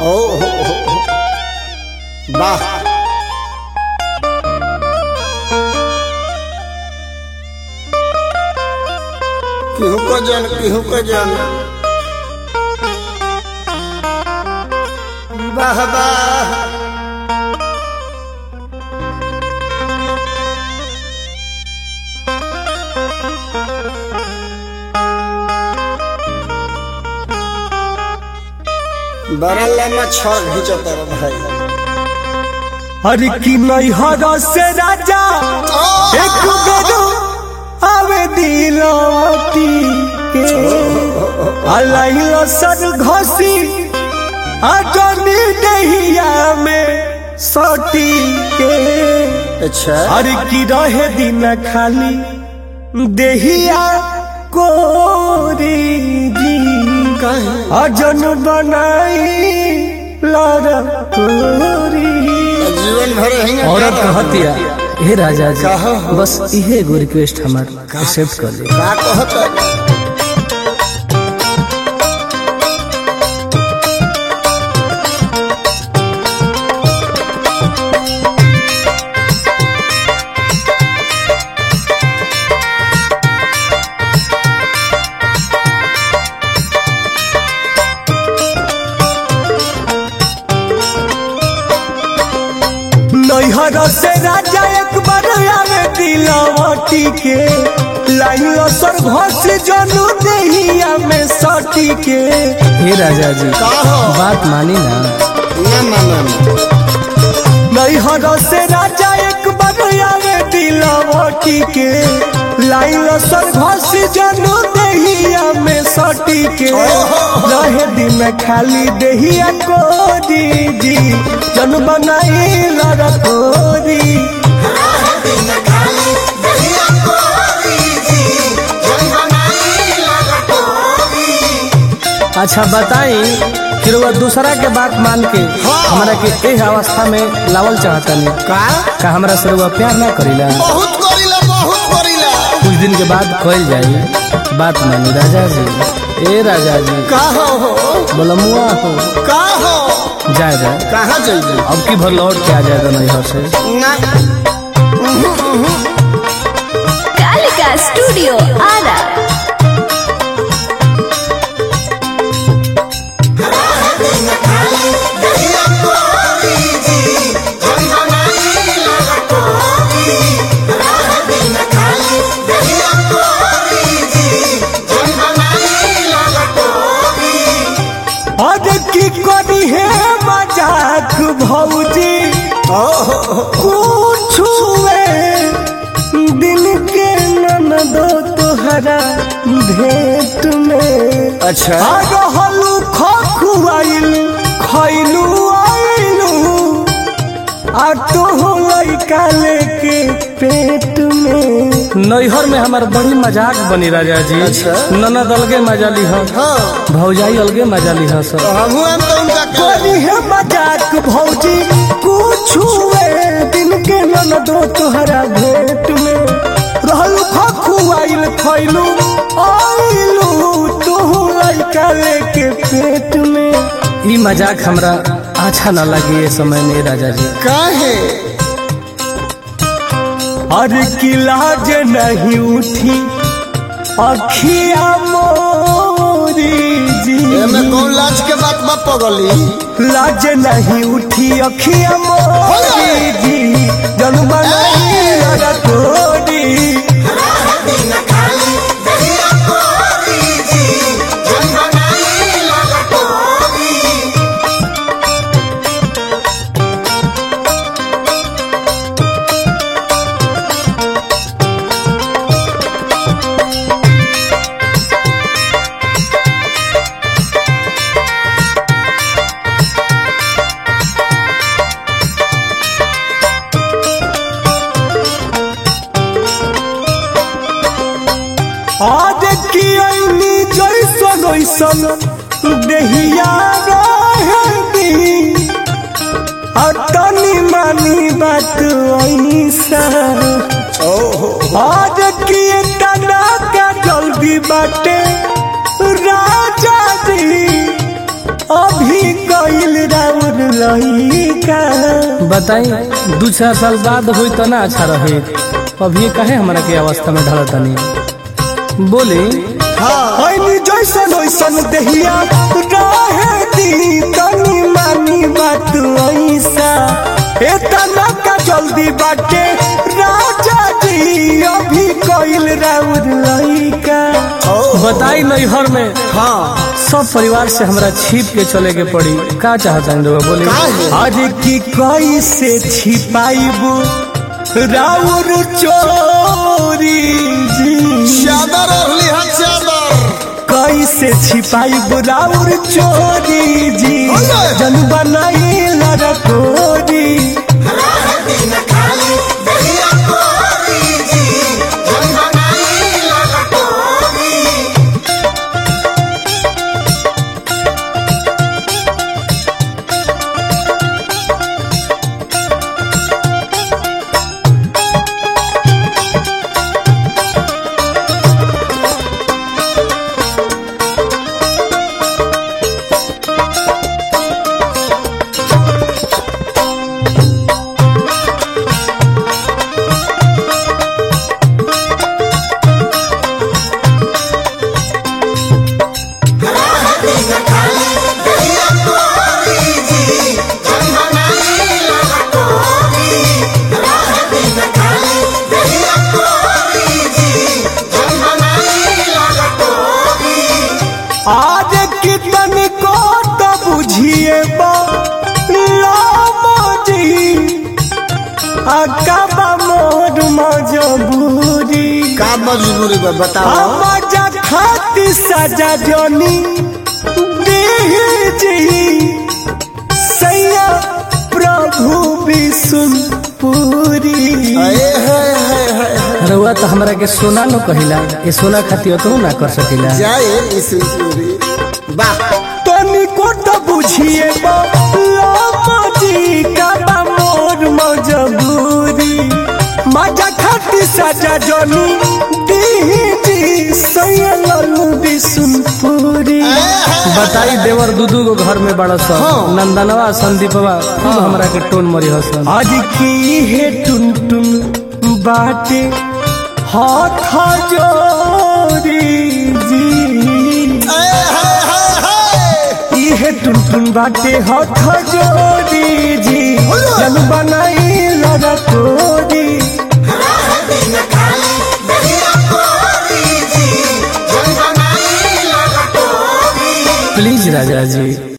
ओ हो हो हो। वाह केहू को जन केहू को जन वाह वाह बड़ा लम्बा छड़ घिंचता रे भाई अरे की नैहर से राजा एक बेरो आवे दिलती के अलाइल सर घसी अजनी दहिया में सटी के अच्छा अरे की रहे दिन खाली देहिया कोरी जी अजन बनाई लड़ कोरी जीवन भर रहेंगे औरत कहतिया हे राजा जी कहो। बस इहे एगो रिक्वेस्ट हमार एक्सेप्ट कर ले का कहता नैहर से राजा एक बार आवे दिलवटी के लाइन सर घस जनू देहिया में सटी के हे राजा जी कहो। बात मानी ना ना माना नैहर से राजा एक बार आवे दिलवटी के लाइन सर घस जनू देहिया में सटी के रहे दिन खाली देहिया कोरी जी जन बनाई लड़कोरी अच्छा बताई फिर वो दूसरा के बात मान के हमरा के एह अवस्था में लावल चाहतनी का का हमरा से वो प्यार ना करीला बहुत करीला बहुत करीला कुछ दिन के बाद कइल जाई बात मानी राजा जी ए राजा जी का हो हो बोलमुआ हो का हो जाए जाए कहाँ जाइए अब की भर लौट के आ जाएगा नैहर से ना कालिका स्टूडियो आरा और की करी है मजाक भौजी पूछुए दिन के ननदो तोहरा भेंट में अच्छा रहलू खुआइल खैलू आइलू आ तो लैका लेके पेट में नैहर में हमार बड़ी मजाक बनी राजा जी अच्छा। ननद अलगे मजा ली हम हाँ भौजाई अलगे मजा ली सब हमू हम तो उनका करी है मजाक भौजी पूछुए दिन के ननदो तोहरा भेंट में रहलू खुआइल खैलू आइलू तू लैका लेके पेट में ई मजाक हमरा अच्छा ना लगे ये समय में राजा जी काहे अरे किलाज नहीं उठी अखिया मोरी जी एमे कौन लाज के बात बा पगली लाज नहीं उठी अखिया मोरी जी जन बनाई रतोरी आज की ऐनी जैसन वैसन देहिया रहती अतनी मानी बात ऐसा आज की तना का जल्दी बाटे राजा जी अभी गईल लइका बताई दू चार साल बाद हुई तो ना अच्छा रहे अभी कहे हमारा के अवस्था में ढल तनी बोली हईनी जैसन वैसन देहिया रहे दी तनी मानी बात ऐसा एतना का जल्दी बाटे राजा जी अभी कइल राउर लइका बताई नैहर में हाँ सब परिवार से हमरा छिप के चले के पड़ी का चाहता रउआ बोली काहे? अरे की कैसे छिपाइबू राउर चोरी जी चादर और लिहा चादर कैसे छिपाई बुराउर चोरी जी अरे! जन बनाई लड़कोरी आज कितन को तो बुझिए जी अकबा मोर मजबूरी का मजबूरी बा बताओ मजा खाती सजा जोनी जी सैया प्रभु विष्णुपुरी अये है है है रउआ तो हमरा के सोना न कहिला ये सोना खातिर तो ना कर सकिला जाए इस पूरी वाह तनी को तो बुझिए जी का बा मोर मजबूरी मजा खाती सजा जोनी जी सैया लल्लू विष्णुपुरी बताई देवर दूदू को घर में बड़ा सा नंदनवा संदीपवा खूब हमरा के टोन मरी हसन आज की है टुन टुन बाटे हाथ जोड़ी जी अये है है है इहे टुन टुन बाटे हाथ जोड़ी जी जन बनाई लड़ा कोरी प्लीज राजा जी